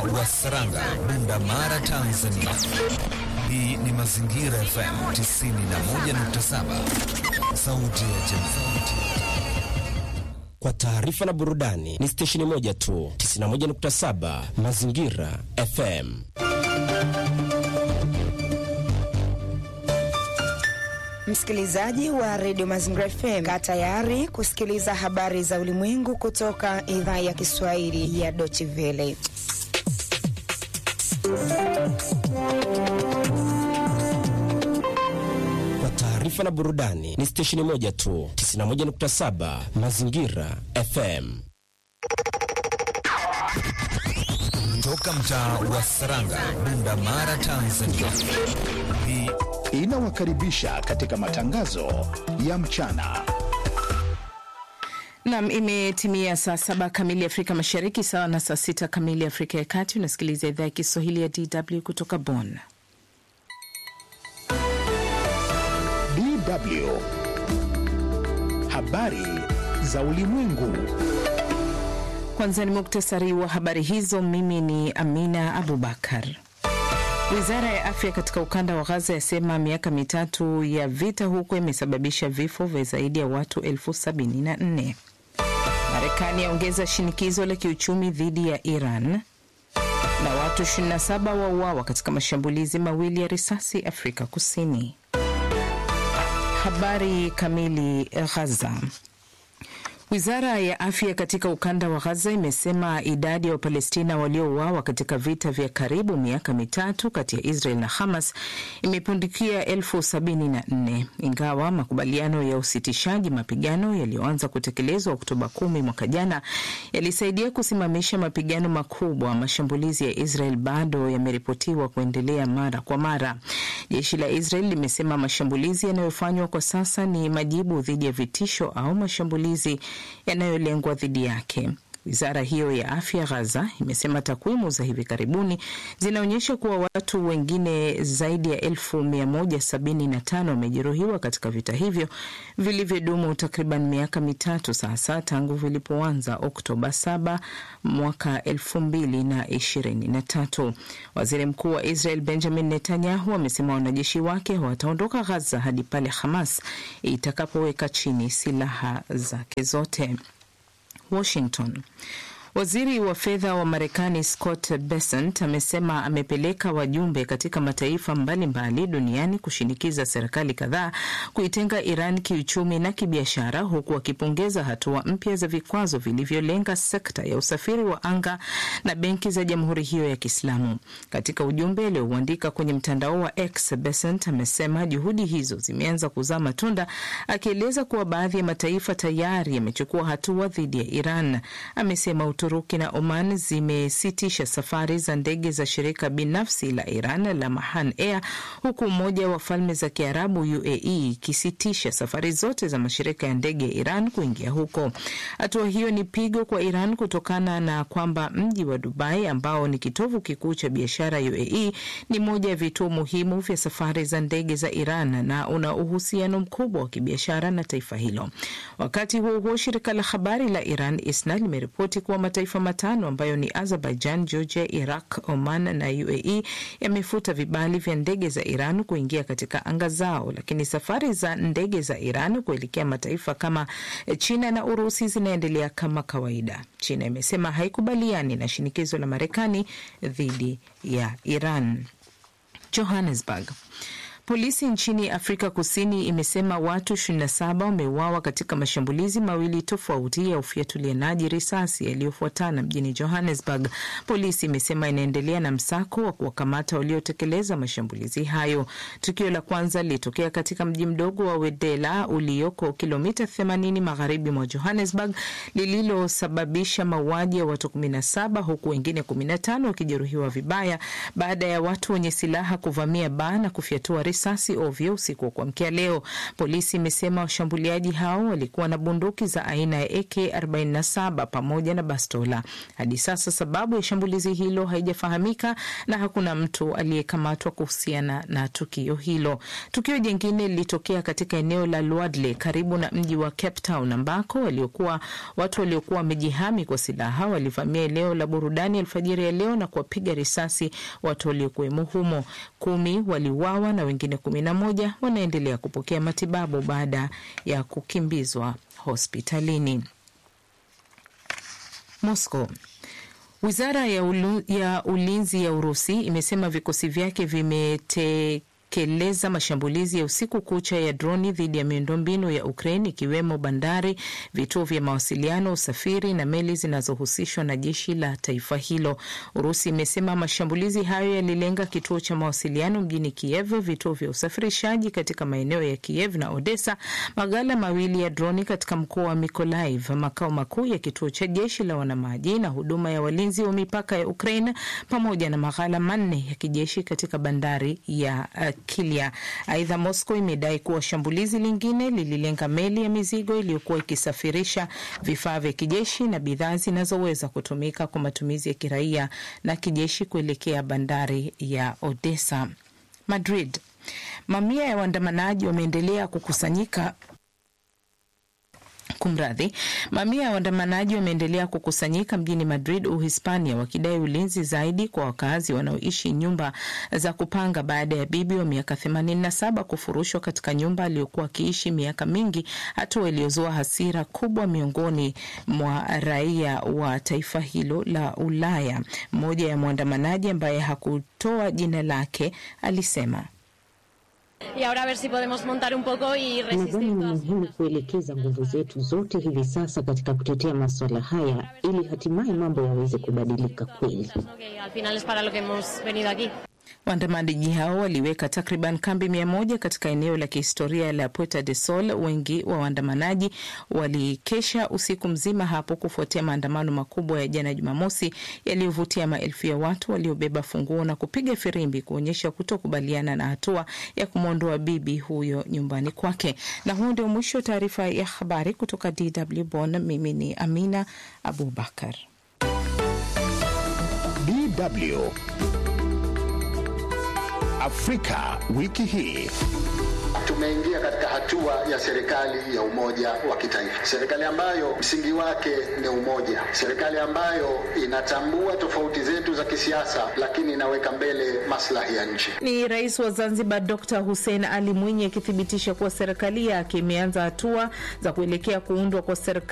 wa Saranga, Bunda Mara, Tanzania. Hii ni Mazingira FM 91.7, sauti ya jamii. Kwa taarifa na burudani ni stesheni moja tu, 91.7 Mazingira FM. Msikilizaji wa redio Mazingira FM, kaa tayari kusikiliza habari za ulimwengu kutoka idhaa ya Kiswahili ya Deutsche Welle. Kwa taarifa na burudani ni stesheni moja tu, 91.7 Mazingira FM. Toka mtaa wa Saranga, Bunda Mara, Tanzania. Hii inawakaribisha katika matangazo ya mchana. Nam, imetimia saa saba kamili Afrika Mashariki, sawa na saa sita kamili Afrika ya Kati. Unasikiliza idhaa ya Kiswahili ya DW kutoka Bonn. DW habari za ulimwengu. Kwanza ni muktasari wa habari hizo. Mimi ni Amina Abubakar. Wizara ya afya katika ukanda wa Gaza yasema miaka mitatu ya vita huko imesababisha vifo vya zaidi ya watu elfu sabini na nne. Marekani yaongeza shinikizo la kiuchumi dhidi ya Iran na watu 27 wauawa katika mashambulizi mawili ya risasi Afrika Kusini. Habari kamili. Gaza. Wizara ya afya katika ukanda wa Gaza imesema idadi ya Wapalestina waliouawa katika vita vya karibu miaka mitatu kati ya Israel na Hamas imepundikia elfu sabini na nne ingawa makubaliano ya usitishaji mapigano yaliyoanza kutekelezwa Oktoba kumi mwaka jana yalisaidia kusimamisha mapigano makubwa. Mashambulizi ya Israel bado yameripotiwa kuendelea mara kwa mara. Jeshi la Israel limesema mashambulizi yanayofanywa kwa sasa ni majibu dhidi ya vitisho au mashambulizi yanayolengwa dhidi yake. Wizara hiyo ya afya Gaza imesema takwimu za hivi karibuni zinaonyesha kuwa watu wengine zaidi ya elfu mia moja sabini na tano wamejeruhiwa katika vita hivyo vilivyodumu takriban miaka mitatu sasa tangu vilipoanza Oktoba 7 mwaka elfu mbili na ishirini na tatu. Waziri mkuu wa Israel Benjamin Netanyahu amesema wanajeshi wake wataondoka Gaza hadi pale Hamas itakapoweka chini silaha zake zote. Washington. Waziri wa fedha wa Marekani Scott Bessent amesema amepeleka wajumbe katika mataifa mbalimbali mbali duniani kushinikiza serikali kadhaa kuitenga Iran kiuchumi na kibiashara, huku akipongeza hatua mpya za vikwazo vilivyolenga sekta ya usafiri wa anga na benki za jamhuri hiyo ya Kiislamu. Katika ujumbe aliouandika kwenye mtandao wa X, Bessent amesema juhudi hizo zimeanza kuzaa matunda, akieleza kuwa baadhi ya mataifa tayari yamechukua hatua dhidi ya Iran. Amesema Uturuki na Oman zimesitisha safari za ndege za shirika binafsi la Iran la Mahan Air, huku Umoja wa Falme za Kiarabu UAE ikisitisha safari zote za mashirika ya ndege ya Iran kuingia huko. Hatua hiyo ni pigo kwa Iran kutokana na kwamba mji wa Dubai ambao ni kitovu kikuu cha biashara UAE ni moja ya vituo muhimu vya safari za ndege za Iran na una uhusiano mkubwa wa kibiashara na taifa hilo. Wakati huo huo, shirika la habari la Iran ISNA limeripoti kuwa mataifa matano ambayo ni Azerbaijan, Georgia, Iraq, Oman na UAE yamefuta vibali vya ndege za Iran kuingia katika anga zao, lakini safari za ndege za Iran kuelekea mataifa kama China na Urusi zinaendelea kama kawaida. China imesema haikubaliani na shinikizo la Marekani dhidi ya Iran. Johannesburg. Polisi nchini Afrika Kusini imesema watu 27 wameuawa katika mashambulizi mawili tofauti ya ufiatulianaji risasi yaliyofuatana mjini Johannesburg. Polisi imesema inaendelea na msako wa kuwakamata waliotekeleza mashambulizi hayo. Tukio la kwanza lilitokea katika mji mdogo wa Wedela ulioko kilomita 80 magharibi mwa Johannesburg, lililosababisha mauaji ya watu 17 huku wengine 15 wakijeruhiwa vibaya baada ya watu wenye silaha kuvamia baa na kufyatua risasi risasi ovyo usiku wa kuamkia leo. Polisi imesema washambuliaji hao walikuwa na bunduki za aina ya AK47 pamoja na bastola. Hadi sasa sababu ya shambulizi hilo haijafahamika na hakuna mtu aliyekamatwa kuhusiana na tukio hilo. Tukio jingine lilitokea katika eneo la Luadle karibu na mji wa Cape Town ambako waliokuwa watu waliokuwa wamejihami kwa silaha walivamia eneo la burudani alfajiri ya leo na kuwapiga risasi watu waliokuwemo humo. Kumi waliuawa na wengine kumi na moja wanaendelea kupokea matibabu baada ya kukimbizwa hospitalini. Moscow. Wizara ya, ulu, ya ulinzi ya Urusi imesema vikosi vyake vimete keleza mashambulizi ya usiku kucha ya droni dhidi ya miundombinu ya Ukraine ikiwemo bandari, vituo vya mawasiliano, usafiri na meli zinazohusishwa na jeshi la taifa hilo. Urusi imesema mashambulizi hayo yalilenga kituo cha mawasiliano mjini Kiev, vituo vya usafirishaji katika maeneo ya Kiev na Odessa, maghala mawili ya droni katika mkoa wa Mykolaiv, makao makuu ya kituo cha jeshi la wanamaji na huduma ya walinzi wa mipaka ya Ukraine, pamoja na maghala manne ya kijeshi katika bandari ya uh, Kilia. Aidha, Moscow imedai kuwa shambulizi lingine lililenga meli ya mizigo iliyokuwa ikisafirisha vifaa vya kijeshi na bidhaa zinazoweza kutumika kwa matumizi ya kiraia na kijeshi kuelekea bandari ya Odessa. Madrid. Mamia ya waandamanaji wameendelea kukusanyika Kumradhi, mamia ya waandamanaji wameendelea kukusanyika mjini Madrid, Uhispania, wakidai ulinzi zaidi kwa wakazi wanaoishi nyumba za kupanga baada ya bibi wa miaka 87 kufurushwa katika nyumba aliyokuwa akiishi miaka mingi, hatua iliyozua hasira kubwa miongoni mwa raia wa taifa hilo la Ulaya. Mmoja ya mwandamanaji ambaye hakutoa jina lake alisema Nadhani ni muhimu kuelekeza nguvu zetu zote hivi sasa katika kutetea masuala haya ili hatimaye mambo yaweze kubadilika kweli. Waandamanaji hao waliweka takriban kambi mia moja katika eneo la kihistoria la Puerta de Sol. Wengi wa waandamanaji walikesha usiku mzima hapo kufuatia maandamano makubwa ya jana Jumamosi yaliyovutia maelfu ya watu waliobeba funguo na kupiga firimbi kuonyesha kutokubaliana na hatua ya kumwondoa bibi huyo nyumbani kwake. Na huu ndio mwisho wa taarifa ya habari kutoka DW Bonn. Mimi ni Amina Abubakar. DW Afrika wiki hii. Tumeingia katika hatua ya serikali ya umoja wa kitaifa, serikali ambayo msingi wake ni umoja, serikali ambayo inatambua tofauti zetu za kisiasa, lakini inaweka mbele maslahi ya nchi. Ni Rais wa Zanzibar Dr Hussein Ali Mwinyi akithibitisha kuwa serikali yake imeanza hatua za kuelekea kuundwa kwa serikali